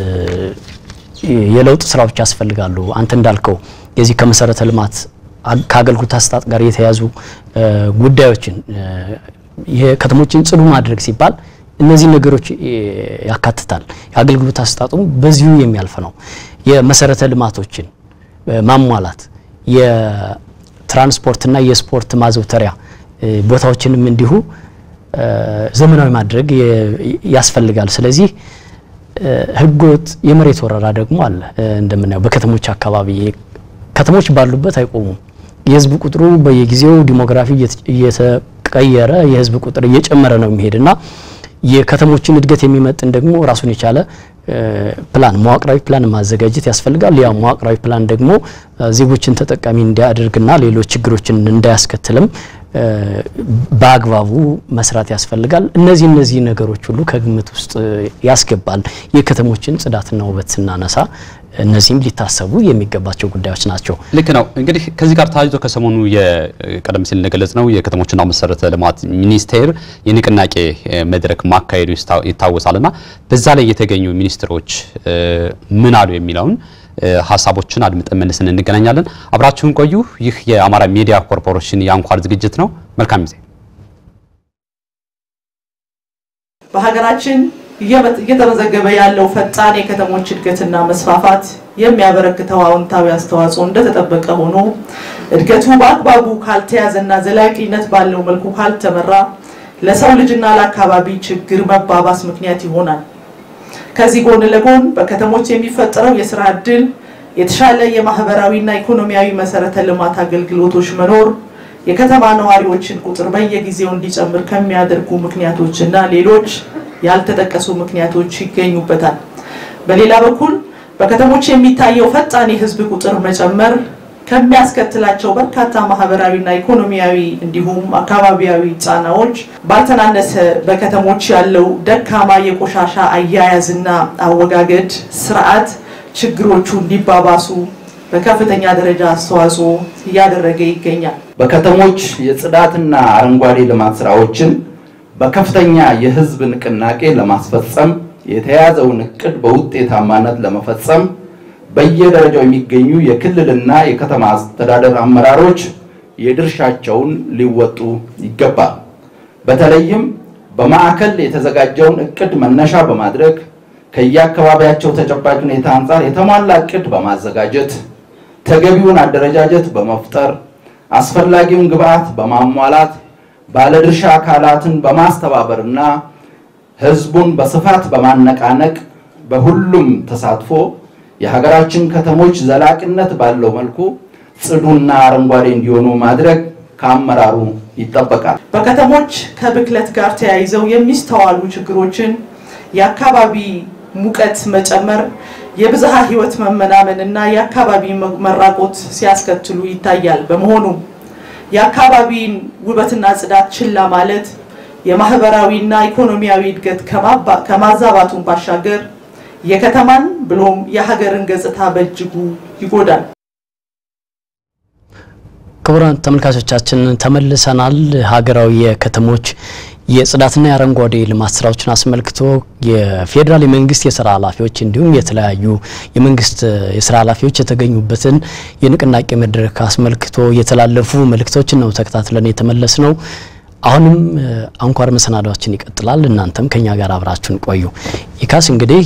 የለውጥ ስራዎች ያስፈልጋሉ። አንተ እንዳልከው የዚህ ከመሰረተ ልማት ከአገልግሎት አሰጣጥ ጋር የተያዙ ጉዳዮችን የከተሞችን ጽዱ ማድረግ ሲባል እነዚህ ነገሮች ያካትታል። የአገልግሎት አሰጣጡ በዚሁ የሚያልፍ ነው። የመሰረተ ልማቶችን ማሟላት፣ የትራንስፖርትና የስፖርት ማዘውተሪያ ቦታዎችንም እንዲሁ ዘመናዊ ማድረግ ያስፈልጋል። ስለዚህ ህገወጥ የመሬት ወረራ ደግሞ አለ። እንደምናየው በከተሞች አካባቢ ከተሞች ባሉበት አይቆሙም። የህዝብ ቁጥሩ በየጊዜው ዲሞግራፊ እየተቀየረ የህዝብ ቁጥር እየጨመረ ነው የሚሄድና የከተሞችን እድገት የሚመጥን ደግሞ ራሱን የቻለ ፕላን መዋቅራዊ ፕላን ማዘጋጀት ያስፈልጋል። ያ መዋቅራዊ ፕላን ደግሞ ዜጎችን ተጠቃሚ እንዲያደርግና ሌሎች ችግሮችን እንዳያስከትልም በአግባቡ መስራት ያስፈልጋል። እነዚህ እነዚህ ነገሮች ሁሉ ከግምት ውስጥ ያስገባል። የከተሞችን ጽዳትና ውበት ስናነሳ እነዚህም ሊታሰቡ የሚገባቸው ጉዳዮች ናቸው። ልክ ነው። እንግዲህ ከዚህ ጋር ተያይዞ ከሰሞኑ ቀደም ሲል እንደገለጽ ነው የከተሞችና መሰረተ ልማት ሚኒስቴር የንቅናቄ መድረክ ማካሄዱ ይታወሳልና በዛ ላይ የተገኙ ሚኒስትሮች ምን አሉ የሚለውን ሀሳቦችን አድምጠን መልሰን እንገናኛለን። አብራችሁን ቆዩ። ይህ የአማራ ሚዲያ ኮርፖሬሽን የአንኳር ዝግጅት ነው። መልካም ጊዜ። በሀገራችን እየተመዘገበ ያለው ፈጣን የከተሞች እድገትና መስፋፋት የሚያበረክተው አዎንታዊ አስተዋጽኦ እንደተጠበቀ ሆኖ እድገቱ በአግባቡ ካልተያዘና ዘላቂነት ባለው መልኩ ካልተመራ ለሰው ልጅና ለአካባቢ ችግር መባባስ ምክንያት ይሆናል። ከዚህ ጎን ለጎን በከተሞች የሚፈጠረው የስራ ዕድል፣ የተሻለ የማህበራዊና ኢኮኖሚያዊ መሰረተ ልማት አገልግሎቶች መኖር የከተማ ነዋሪዎችን ቁጥር በየጊዜው እንዲጨምር ከሚያደርጉ ምክንያቶች እና ሌሎች ያልተጠቀሱ ምክንያቶች ይገኙበታል። በሌላ በኩል በከተሞች የሚታየው ፈጣን የህዝብ ቁጥር መጨመር ከሚያስከትላቸው በርካታ ማህበራዊና ኢኮኖሚያዊ እንዲሁም አካባቢያዊ ጫናዎች ባልተናነሰ በከተሞች ያለው ደካማ የቆሻሻ አያያዝና አወጋገድ ስርዓት ችግሮቹ እንዲባባሱ በከፍተኛ ደረጃ አስተዋጽኦ እያደረገ ይገኛል። በከተሞች የጽዳትና አረንጓዴ ልማት ስራዎችን በከፍተኛ የህዝብ ንቅናቄ ለማስፈጸም የተያዘውን እቅድ በውጤታማነት ለመፈጸም በየደረጃው የሚገኙ የክልልና የከተማ አስተዳደር አመራሮች የድርሻቸውን ሊወጡ ይገባል። በተለይም በማዕከል የተዘጋጀውን እቅድ መነሻ በማድረግ ከየአካባቢያቸው ተጨባጭ ሁኔታ አንጻር የተሟላ እቅድ በማዘጋጀት ተገቢውን አደረጃጀት በመፍጠር አስፈላጊውን ግብዓት በማሟላት ባለድርሻ አካላትን በማስተባበርና ህዝቡን በስፋት በማነቃነቅ በሁሉም ተሳትፎ የሀገራችን ከተሞች ዘላቂነት ባለው መልኩ ጽዱና አረንጓዴ እንዲሆኑ ማድረግ ከአመራሩ ይጠበቃል። በከተሞች ከብክለት ጋር ተያይዘው የሚስተዋሉ ችግሮችን የአካባቢ ሙቀት መጨመር፣ የብዝሃ ህይወት መመናመን እና የአካባቢ መራቆት ሲያስከትሉ ይታያል። በመሆኑም የአካባቢን ውበትና ጽዳት ችላ ማለት የማህበራዊና ኢኮኖሚያዊ እድገት ከማዛባቱን ባሻገር የከተማን ብሎም የሀገርን ገጽታ በእጅጉ ይጎዳል። ክቡራን ተመልካቾቻችን ተመልሰናል። ሀገራዊ የከተሞች የጽዳትና የአረንጓዴ ልማት ስራዎችን አስመልክቶ የፌዴራል የመንግስት የስራ ኃላፊዎች እንዲሁም የተለያዩ የመንግስት የስራ ኃላፊዎች የተገኙበትን የንቅናቄ መድረክ አስመልክቶ የተላለፉ መልእክቶችን ነው ተከታትለን የተመለስ ነው። አሁንም አንኳር መሰናዷችን ይቀጥላል። እናንተም ከኛ ጋር አብራችሁን ቆዩ። ኢካስ እንግዲህ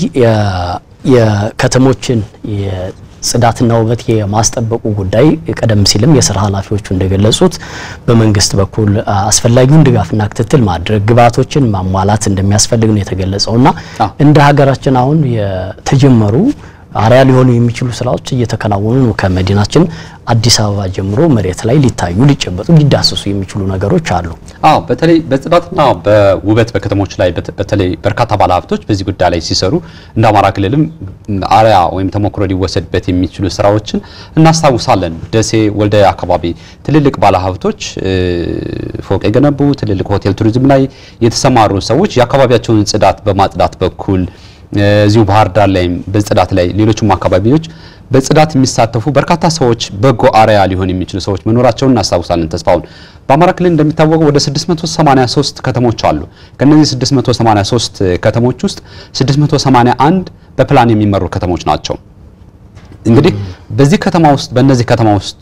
የከተሞችን ጽዳትና ውበት የማስጠበቁ ጉዳይ ቀደም ሲልም የስራ ኃላፊዎቹ እንደገለጹት በመንግስት በኩል አስፈላጊውን ድጋፍና ክትትል ማድረግ ግብዓቶችን ማሟላት እንደሚያስፈልግ ነው የተገለጸውና እንደ ሀገራችን አሁን የተጀመሩ አርያ ሊሆኑ የሚችሉ ስራዎች እየተከናወኑ ነው። ከመዲናችን አዲስ አበባ ጀምሮ መሬት ላይ ሊታዩ ሊጨበጡ ሊዳሰሱ የሚችሉ ነገሮች አሉ። አዎ በተለይ በጽዳትና በውበት በከተሞች ላይ በተለይ በርካታ ባለሀብቶች በዚህ ጉዳይ ላይ ሲሰሩ እንደ አማራ ክልልም አርያ ወይም ተሞክሮ ሊወሰድበት የሚችሉ ስራዎችን እናስታውሳለን። ደሴ፣ ወልዲያ አካባቢ ትልልቅ ባለሀብቶች ፎቅ የገነቡ ትልልቅ ሆቴል ቱሪዝም ላይ የተሰማሩ ሰዎች የአካባቢያቸውን ጽዳት በማጽዳት በኩል እዚሁ ባህር ዳር ላይም በጽዳት ላይ ሌሎችም አካባቢዎች በጽዳት የሚሳተፉ በርካታ ሰዎች በጎ አርያ ሊሆን የሚችሉ ሰዎች መኖራቸውን እናስታውሳለን። ተስፋውን በአማራ ክልል እንደሚታወቀው ወደ 683 ከተሞች አሉ። ከነዚህ 683 ከተሞች ውስጥ 681 በፕላን የሚመሩ ከተሞች ናቸው። እንግዲህ በዚህ ከተማ ውስጥ በእነዚህ ከተማ ውስጥ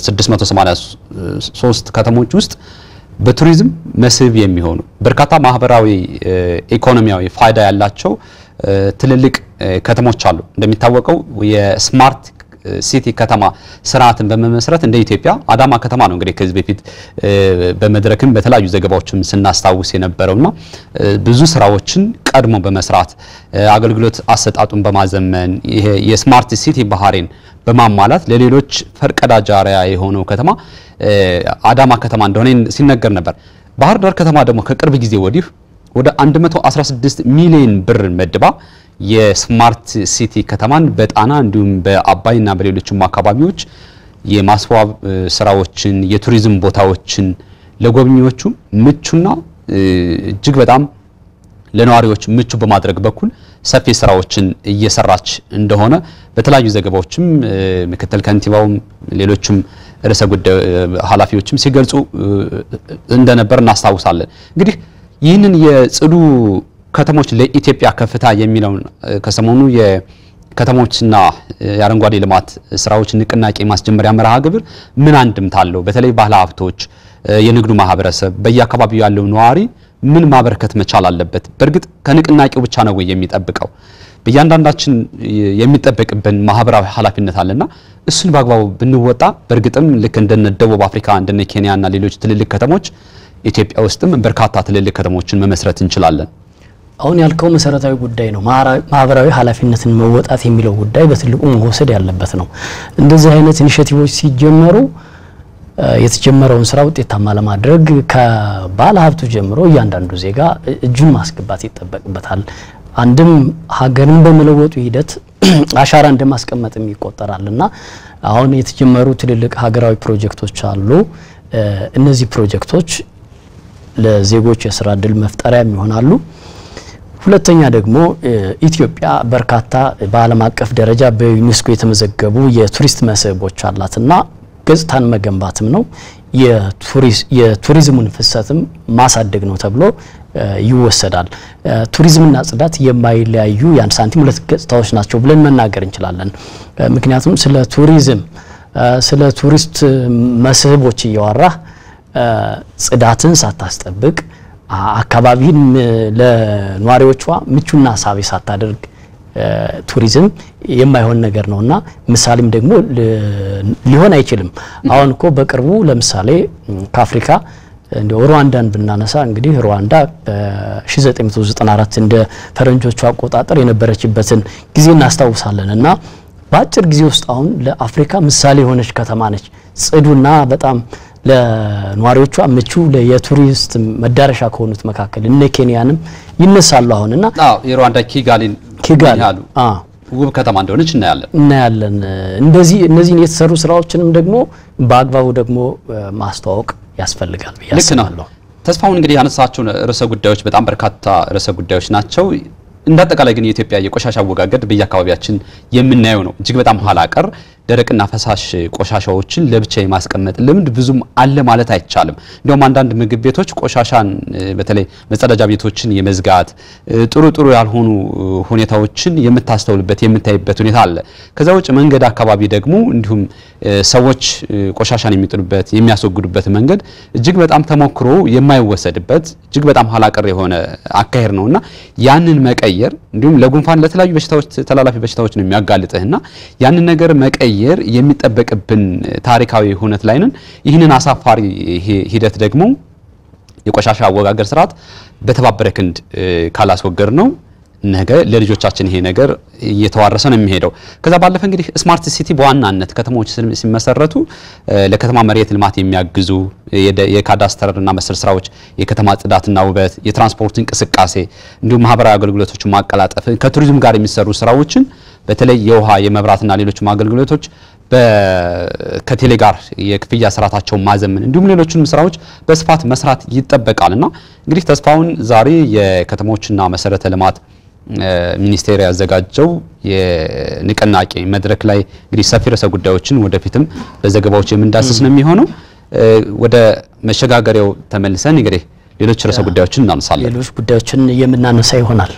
በ683 ከተሞች ውስጥ በቱሪዝም መስህብ የሚሆኑ በርካታ ማህበራዊ ኢኮኖሚያዊ ፋይዳ ያላቸው ትልልቅ ከተሞች አሉ። እንደሚታወቀው የስማርት ሲቲ ከተማ ስርዓትን በመመስረት እንደ ኢትዮጵያ አዳማ ከተማ ነው እንግዲህ ከዚህ በፊት በመድረክም በተለያዩ ዘገባዎችም ስናስታውስ የነበረውና ብዙ ስራዎችን ቀድሞ በመስራት አገልግሎት አሰጣጡን በማዘመን ይሄ የስማርት ሲቲ ባህሪን በማሟላት ለሌሎች ፈርቀዳጅ አርአያ የሆነው ከተማ አዳማ ከተማ እንደሆነ ሲነገር ነበር። ባህር ዳር ከተማ ደግሞ ከቅርብ ጊዜ ወዲህ ወደ 116 ሚሊዮን ብር መድባ የስማርት ሲቲ ከተማን በጣና እንዲሁም በአባይና በሌሎችም አካባቢዎች የማስዋብ ስራዎችን የቱሪዝም ቦታዎችን ለጎብኚዎቹ ምቹና እጅግ በጣም ለነዋሪዎች ምቹ በማድረግ በኩል ሰፊ ስራዎችን እየሰራች እንደሆነ በተለያዩ ዘገባዎችም ምክትል ከንቲባውም ሌሎችም ርዕሰ ጉዳይ ኃላፊዎችም ሲገልጹ እንደነበር እናስታውሳለን። እንግዲህ ይህንን የጽዱ ከተሞች ለኢትዮጵያ ከፍታ የሚለውን ከሰሞኑ የከተሞችና የአረንጓዴ ልማት ስራዎች ንቅናቄ ማስጀመሪያ መርሃ ግብር ምን አንድምታ አለው? በተለይ ባለ ሀብቶች፣ የንግዱ ማህበረሰብ፣ በየአካባቢው ያለው ነዋሪ ምን ማበረከት መቻል አለበት? በእርግጥ ከንቅናቄው ብቻ ነው ወይ የሚጠብቀው? በእያንዳንዳችን የሚጠበቅብን ማህበራዊ ኃላፊነት አለና እሱን በአግባቡ ብንወጣ በእርግጥም ልክ እንደነ ደቡብ አፍሪካ እንደነ ኬንያ እና ሌሎች ትልልቅ ከተሞች ኢትዮጵያ ውስጥም በርካታ ትልልቅ ከተሞችን መመስረት እንችላለን። አሁን ያልከው መሰረታዊ ጉዳይ ነው። ማህበራዊ ኃላፊነትን መወጣት የሚለው ጉዳይ በትልቁ መወሰድ ያለበት ነው። እንደዚህ አይነት ኢኒሼቲቮች ሲጀመሩ የተጀመረውን ስራ ውጤታማ ለማድረግ ከባለ ሀብቱ ጀምሮ እያንዳንዱ ዜጋ እጁን ማስገባት ይጠበቅበታል። አንድም ሀገርን በመለወጡ ሂደት አሻራ እንደማስቀመጥም ይቆጠራል እና አሁን የተጀመሩ ትልልቅ ሀገራዊ ፕሮጀክቶች አሉ። እነዚህ ፕሮጀክቶች ለዜጎች የስራ እድል መፍጠሪያም ይሆናሉ። ሁለተኛ ደግሞ ኢትዮጵያ በርካታ በዓለም አቀፍ ደረጃ በዩኔስኮ የተመዘገቡ የቱሪስት መስህቦች አላትና ገጽታን መገንባትም ነው የቱሪዝሙን ፍሰትም ማሳደግ ነው ተብሎ ይወሰዳል። ቱሪዝምና ጽዳት የማይለያዩ የአንድ ሳንቲም ሁለት ገጽታዎች ናቸው ብለን መናገር እንችላለን። ምክንያቱም ስለ ቱሪዝም ስለ ቱሪስት መስህቦች እያወራህ ጽዳትን ሳታስጠብቅ አካባቢን ለነዋሪዎቿ ምቹና ሳቢ ሳታደርግ ቱሪዝም የማይሆን ነገር ነውና ምሳሌም ደግሞ ሊሆን አይችልም። አሁን እኮ በቅርቡ ለምሳሌ ከአፍሪካ እንደ ሩዋንዳን ብናነሳ እንግዲህ ሩዋንዳ በ1994 እንደ ፈረንጆቹ አቆጣጠር የነበረችበትን ጊዜ እናስታውሳለን እና በአጭር ጊዜ ውስጥ አሁን ለአፍሪካ ምሳሌ የሆነች ከተማ ነች። ጽዱና በጣም ለነዋሪዎቿ ምቹ የቱሪስት መዳረሻ ከሆኑት መካከል እነ ኬንያንም ይነሳሉ አሁን እና አዎ የሩዋንዳ ኪጋሊን ኪጋሊ ያሉ አ ውብ ከተማ እንደሆነች እናያለን። እናያለን። እንደዚህ እነዚህን የተሰሩ ስራዎችንም ደግሞ በአግባቡ ደግሞ ማስተዋወቅ ያስፈልጋል ብዬ ልክ ነው። አስባለሁ። ተስፋውን እንግዲህ ያነሳቸው ርዕሰ ጉዳዮች በጣም በርካታ ርዕሰ ጉዳዮች ናቸው። እንደ አጠቃላይ ግን የኢትዮጵያ የቆሻሻ አወጋገድ በየአካባቢያችን የምናየው ነው። እጅግ በጣም ኋላ ቀር ደረቅና ፈሳሽ ቆሻሻዎችን ለብቻ የማስቀመጥ ልምድ ብዙም አለ ማለት አይቻልም። እንዲሁም አንዳንድ ምግብ ቤቶች ቆሻሻን እ፣ በተለይ መጸዳጃ ቤቶችን የመዝጋት እ፣ ጥሩ ጥሩ ያልሆኑ እ፣ ሁኔታዎችን የምታስተውልበት የምታይበት ሁኔታ አለ። ከዛ ውጭ መንገድ አካባቢ ደግሞ እንዲሁም እ፣ ሰዎች እ፣ ቆሻሻን የሚጥሉበት የሚያስወግዱበት መንገድ እጅግ በጣም ተሞክሮ የማይወሰድበት እጅግ በጣም ኋላ ቀር የሆነ አካሄድ ነውና ያንን መቀየር እንዲሁም ለጉንፋን ለተለያዩ በሽታዎች ተላላፊ በሽታዎች ነው የሚያጋልጥህና ያንን ነገር መቀየር የሚጠበቅብን ታሪካዊ ሁነት ላይ ነን። ይህንን አሳፋሪ ሂ- ሂደት ደግሞ የቆሻሻ አወጋገር ስርዓት በተባበረ ክንድ እ፣ ካላስወገድ ነው ነገ ለልጆቻችን ይሄ ነገር እየተዋረሰ ነው የሚሄደው። ከዛ ባለፈ እንግዲህ ስማርት ሲቲ በዋናነት ከተሞች ስም- ሲመሰረቱ እ፣ ለከተማ መሬት ልማት የሚያግዙ የደ- የካዳስተርና መሰል ስራዎች፣ የከተማ ጽዳትና ውበት፣ የትራንስፖርት እንቅስቃሴ እንዲሁም ማህበራዊ አገልግሎቶችን ማቀላጠፍ፣ ከቱሪዝም ጋር የሚሰሩ ስራዎችን በተለይ የውሃ የመብራትና ሌሎችም አገልግሎቶች በ- ከቴሌ ጋር የክፍያ ስርዓታቸውን ማዘመን እንዲሁም ሌሎችንም ስራዎች በስፋት መስራት ይጠበቃል እና እንግዲህ ተስፋውን ዛሬ የከተሞችና መሰረተ ልማት እ፣ ሚኒስቴር ያዘጋጀው የንቅናቄ መድረክ ላይ እንግዲህ ሰፊ ርዕሰ ጉዳዮችን ወደፊትም በዘገባዎች የምንዳስስ ነው የሚሆነው። እ፣ ወደ መሸጋገሪያው ተመልሰን እንግዲህ ሌሎች ርዕሰ ጉዳዮችን እናነሳለን። ሌሎች ጉዳዮችን የምናነሳ ይሆናል።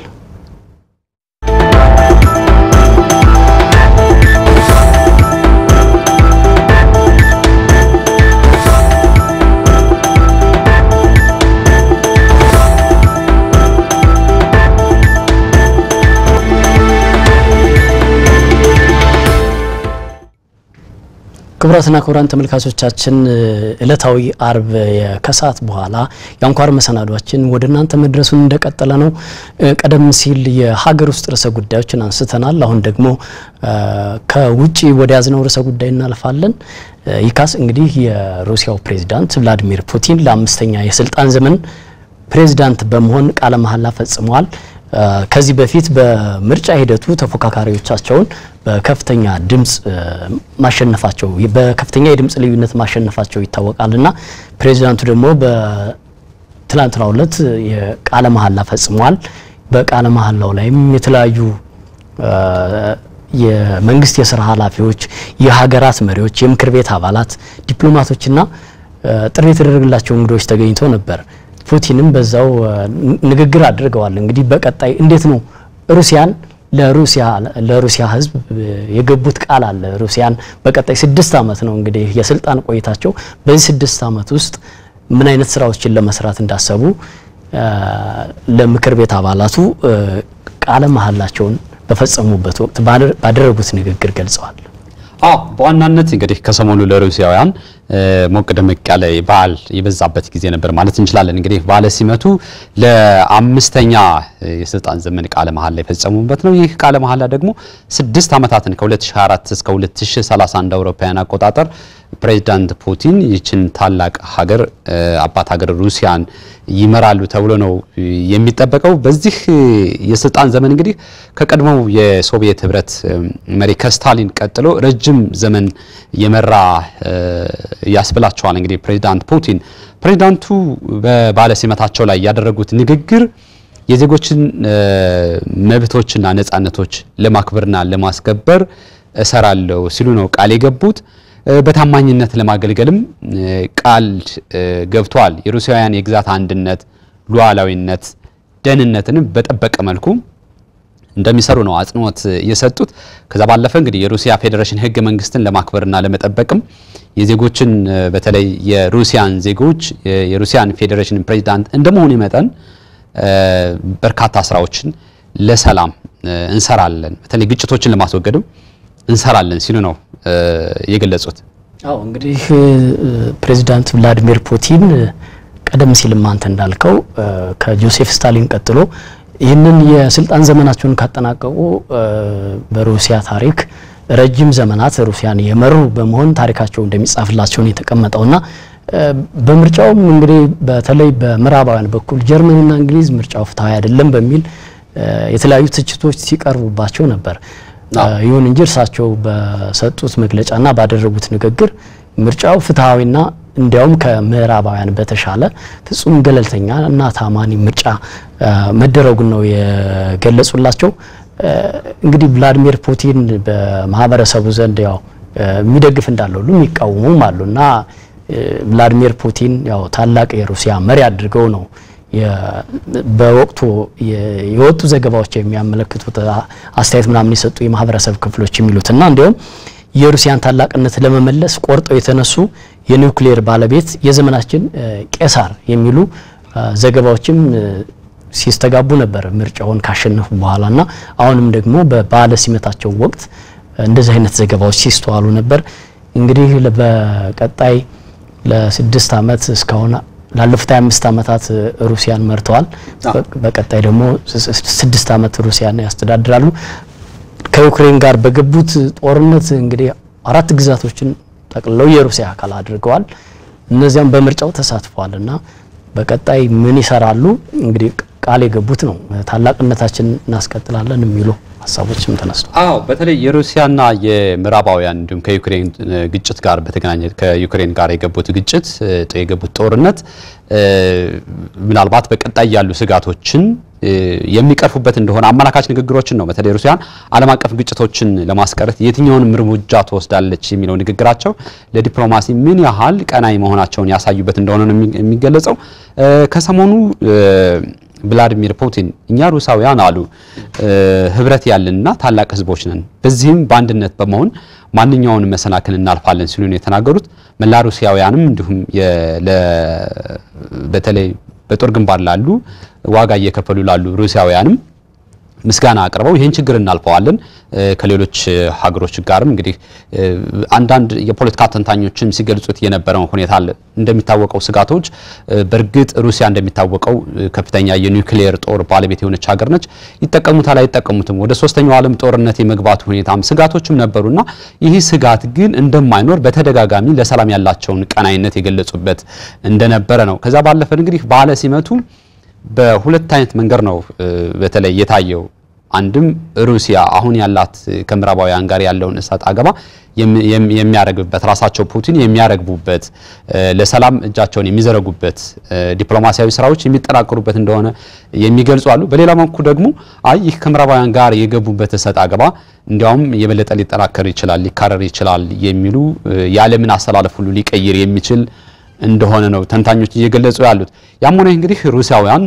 ክቡራትና ክቡራን ተመልካቾቻችን እለታዊ አርብ ከሰዓት በኋላ የአንኳር መሰናዷችን ወደ እናንተ መድረሱን እንደቀጠለ ነው። ቀደም ሲል የሀገር ውስጥ ርዕሰ ጉዳዮችን አንስተናል። አሁን ደግሞ ከውጭ ወደ ያዝነው ርዕሰ ጉዳይ እናልፋለን። ይካስ እንግዲህ የሩሲያው ፕሬዚዳንት ቭላዲሚር ፑቲን ለአምስተኛ የስልጣን ዘመን ፕሬዚዳንት በመሆን ቃለ መሐላ ፈጽመዋል። ከዚህ በፊት በምርጫ ሂደቱ ተፎካካሪዎቻቸውን በከፍተኛ ድምፅ ማሸነፋቸው በከፍተኛ የድምፅ ልዩነት ማሸነፋቸው ይታወቃልና ፕሬዚዳንቱ ደግሞ በትላንትናው ዕለት የቃለ መሐላ ፈጽመዋል። በቃለ መሐላው ላይም የተለያዩ የመንግስት የስራ ኃላፊዎች፣ የሀገራት መሪዎች፣ የምክር ቤት አባላት፣ ዲፕሎማቶችና ጥሪ የተደረገላቸው እንግዶች ተገኝተው ነበር። ፑቲንም በዛው ንግግር አድርገዋል። እንግዲህ በቀጣይ እንዴት ነው ሩሲያን ለሩሲያ ለሩሲያ ሕዝብ የገቡት ቃል አለ። ሩሲያን በቀጣይ ስድስት ዓመት ነው እንግዲህ የስልጣን ቆይታቸው። በዚህ ስድስት ዓመት ውስጥ ምን አይነት ስራዎችን ለመስራት እንዳሰቡ ለምክር ቤት አባላቱ ቃለ መሐላቸውን በፈጸሙበት ወቅት ባደረጉት ንግግር ገልጸዋል። አዎ በዋናነት እንግዲህ ከሰሞኑ ለሩሲያውያን ሞቅ ደመቅ ያለ በዓል የበዛበት ጊዜ ነበር ማለት እንችላለን። እንግዲህ በዓለ ሲመቱ ለአምስተኛ የስልጣን ዘመን ቃለ መሐላ የፈጸሙበት ነው። ይህ ቃለ መሐላ ደግሞ ስድስት ዓመታትን ከ2024 እስከ 2030 እንደ አውሮፓውያን አቆጣጠር ፕሬዚዳንት ፑቲን ይችን ታላቅ ሀገር አባት ሀገር ሩሲያን ይመራሉ ተብሎ ነው የሚጠበቀው። በዚህ የስልጣን ዘመን እንግዲህ ከቀድሞው የሶቪየት ህብረት መሪ ከስታሊን ቀጥሎ ረጅም ዘመን የመራ ያስብላቸዋል። እንግዲህ ፕሬዚዳንት ፑቲን ፕሬዚዳንቱ በባለ ሲመታቸው ላይ ያደረጉት ንግግር የዜጎችን መብቶችና ነጻነቶች ለማክበርና ለማስከበር እሰራለሁ ሲሉ ነው ቃል የገቡት። በታማኝነት ለማገልገልም ቃል ገብተዋል። የሩሲያውያን የግዛት አንድነት፣ ሉዓላዊነት፣ ደህንነትንም በጠበቀ መልኩ እንደሚሰሩ ነው አጽንኦት የሰጡት። ከዛ ባለፈ እንግዲህ የሩሲያ ፌዴሬሽን ህገ መንግስትን ለማክበርና ለመጠበቅም የዜጎችን በተለይ የሩሲያን ዜጎች የሩሲያን ፌዴሬሽን ፕሬዚዳንት እንደመሆኑ መጠን በርካታ ስራዎችን ለሰላም እንሰራለን፣ በተለይ ግጭቶችን ለማስወገድም እንሰራለን ሲሉ ነው የገለጹት። አዎ እንግዲህ ፕሬዚዳንት ቭላዲሚር ፑቲን ቀደም ሲልም አንተ እንዳልከው ከጆሴፍ ስታሊን ቀጥሎ ይህንን የስልጣን ዘመናቸውን ካጠናቀቁ በሩሲያ ታሪክ ረጅም ዘመናት ሩሲያን የመሩ በመሆን ታሪካቸው እንደሚጻፍላቸው ነው የተቀመጠውና በምርጫውም እንግዲህ በተለይ በምዕራባውያን በኩል ጀርመንና እንግሊዝ ምርጫው ፍትሐዊ አይደለም በሚል የተለያዩ ትችቶች ሲቀርቡባቸው ነበር። ይሁን እንጂ እርሳቸው በሰጡት መግለጫና ባደረጉት ንግግር ምርጫው ፍትሐዊና እንዲያውም ከምዕራባውያን በተሻለ ፍጹም ገለልተኛ እና ታማኒ ምርጫ መደረጉን ነው የገለጹላቸው። እንግዲህ ቭላዲሚር ፑቲን በማህበረሰቡ ዘንድ ያው የሚደግፍ እንዳለ ሁሉ የሚቃወሙም አሉ እና ቭላዲሚር ፑቲን ያው ታላቅ የሩሲያ መሪ አድርገው ነው በወቅቱ የወጡ ዘገባዎች የሚያመለክቱት አስተያየት ምናምን የሰጡ የማህበረሰብ ክፍሎች የሚሉትና እንዲሁም የሩሲያን ታላቅነት ለመመለስ ቆርጠው የተነሱ የኒውክሌር ባለቤት የዘመናችን ቄሳር የሚሉ ዘገባዎችም ሲስተጋቡ ነበር ምርጫውን ካሸነፉ በኋላና አሁንም ደግሞ በበዓለ ሲመታቸው ወቅት እንደዚህ አይነት ዘገባዎች ሲስተዋሉ ነበር። እንግዲህ በቀጣይ ለስድስት ዓመት እስካሁን ላለፉት 25 ዓመታት ሩሲያን መርተዋል። በቀጣይ ደግሞ ስድስት ዓመት ሩሲያን ያስተዳድራሉ። ከዩክሬን ጋር በገቡት ጦርነት እንግዲህ አራት ግዛቶችን ጠቅልለው የሩሲያ አካል አድርገዋል። እነዚያም በምርጫው ተሳትፈዋል እና በቀጣይ ምን ይሰራሉ እንግዲህ ቃል የገቡት ነው። ታላቅነታችን እናስቀጥላለን የሚሉ ሀሳቦችም ተነስቷል። አዎ በተለይ የሩሲያና የምዕራባውያን እንዲሁም ከዩክሬን ግጭት ጋር በተገናኘ ከዩክሬን ጋር የገቡት ግጭት የገቡት ጦርነት ምናልባት በቀጣይ ያሉ ስጋቶችን የሚቀርፉበት እንደሆነ አመላካች ንግግሮችን ነው። በተለይ ሩሲያን ዓለም አቀፍ ግጭቶችን ለማስቀረት የትኛውንም እርምጃ ትወስዳለች የሚለው ንግግራቸው ለዲፕሎማሲ ምን ያህል ቀናይ መሆናቸውን ያሳዩበት እንደሆነ ነው የሚገለጸው። ከሰሞኑ ቭላዲሚር ፑቲን እኛ ሩሳውያን አሉ ህብረት ያለንና ታላቅ ህዝቦች ነን፣ በዚህም በአንድነት በመሆን ማንኛውን መሰናክል እናልፋለን ሲሉ ነው የተናገሩት። መላ ሩሲያውያንም እንዲሁም በተለይ በጦር ግንባር ላሉ ዋጋ እየከፈሉ ላሉ ሩሲያውያንም ምስጋና አቅርበው ይህን ችግር እናልፈዋለን ከሌሎች ሀገሮች ጋርም እንግዲህ አንዳንድ የፖለቲካ ተንታኞችም ሲገልጹት የነበረው ሁኔታ አለ። እንደሚታወቀው ስጋቶች በእርግጥ ሩሲያ እንደሚታወቀው ከፍተኛ የኒውክሌር ጦር ባለቤት የሆነች ሀገር ነች። ይጠቀሙታል አይጠቀሙትም፣ ወደ ሶስተኛው ዓለም ጦርነት የመግባቱ ሁኔታም ስጋቶችም ነበሩና ይህ ስጋት ግን እንደማይኖር በተደጋጋሚ ለሰላም ያላቸውን ቀናይነት የገለጹበት እንደነበረ ነው። ከዛ ባለፈ እንግዲህ ባለ ሲመቱ በሁለት አይነት መንገድ ነው በተለይ የታየው። አንድም ሩሲያ አሁን ያላት ከምዕራባውያን ጋር ያለውን እሰጥ አገባ የሚያረግቡበት ራሳቸው ፑቲን የሚያረግቡበት ለሰላም እጃቸውን የሚዘረጉበት ዲፕሎማሲያዊ ስራዎች የሚጠናከሩበት እንደሆነ የሚገልጹ አሉ። በሌላ መልኩ ደግሞ አይ ይህ ከምዕራባውያን ጋር የገቡበት እሰጥ አገባ እንዲያውም የበለጠ ሊጠናከር ይችላል፣ ሊካረር ይችላል የሚሉ የዓለምን አስተላለፍ ሁሉ ሊቀይር የሚችል እንደሆነ ነው ተንታኞች እየገለጹ ያሉት። ያም ሆነ እንግዲህ ሩሲያውያን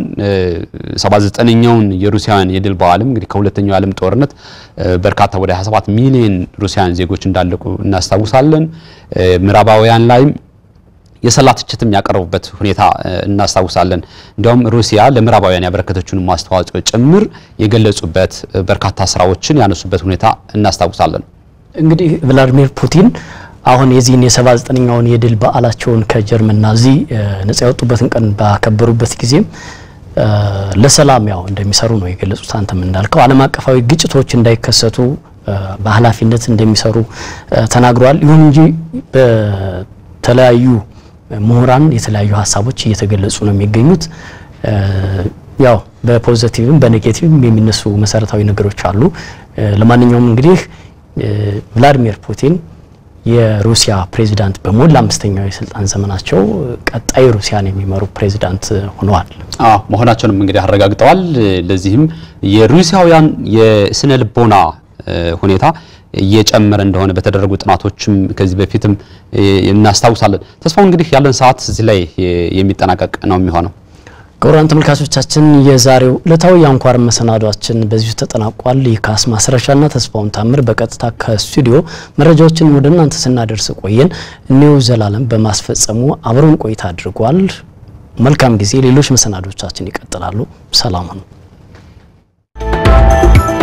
79ኛውን የሩሲያውያን የድል በዓልም እንግዲህ ከሁለተኛው የዓለም ጦርነት በርካታ ወደ 27 ሚሊዮን ሩሲያውያን ዜጎች እንዳለቁ እናስታውሳለን። ምዕራባውያን ላይም የሰላ ትችትም ያቀረቡበት ሁኔታ እናስታውሳለን። እንዲያውም ሩሲያ ለምዕራባውያን ያበረከተችውን ማስተዋጽኦ ጭምር የገለጹበት በርካታ ስራዎችን ያነሱበት ሁኔታ እናስታውሳለን። እንግዲህ ቭላዲሚር ፑቲን አሁን የዚህን የሰባ ዘጠነኛውን የድል በዓላቸውን ከጀርመን ናዚ ነጻ ያወጡበትን ቀን ባከበሩበት ጊዜም ለሰላም ያው እንደሚሰሩ ነው የገለጹት። አንተም እንዳልከው ዓለም አቀፋዊ ግጭቶች እንዳይከሰቱ በኃላፊነት እንደሚሰሩ ተናግረዋል። ይሁን እንጂ በተለያዩ ምሁራን የተለያዩ ሀሳቦች እየተገለጹ ነው የሚገኙት። ያው በፖዚቲቭም በኔጌቲቭም የሚነሱ መሰረታዊ ነገሮች አሉ። ለማንኛውም እንግዲህ ቭላዲሚር ፑቲን የሩሲያ ፕሬዚዳንት በሞላ አምስተኛው የስልጣን ዘመናቸው ቀጣይ ሩሲያን የሚመሩ ፕሬዚዳንት ሆነዋል። አዎ መሆናቸውንም እንግዲህ አረጋግጠዋል። ለዚህም የሩሲያውያን የስነ ልቦና ሁኔታ እየጨመረ እንደሆነ በተደረጉ ጥናቶችም ከዚህ በፊትም እናስታውሳለን። ተስፋው እንግዲህ ያለን ሰዓት እዚህ ላይ የሚጠናቀቅ ነው የሚሆነው። ክቡራን ተመልካቾቻችን የዛሬው ዕለታዊ የአንኳር መሰናዷችን በዚሁ ተጠናቋል። የካስ ማስረሻና ተስፋውን ታምር በቀጥታ ከስቱዲዮ መረጃዎችን ወደ እናንተ ስናደርስ ቆየን። እኔው ዘላለም በማስፈጸሙ አብረን ቆይታ አድርጓል። መልካም ጊዜ። ሌሎች መሰናዶቻችን ይቀጥላሉ። ሰላም ነው።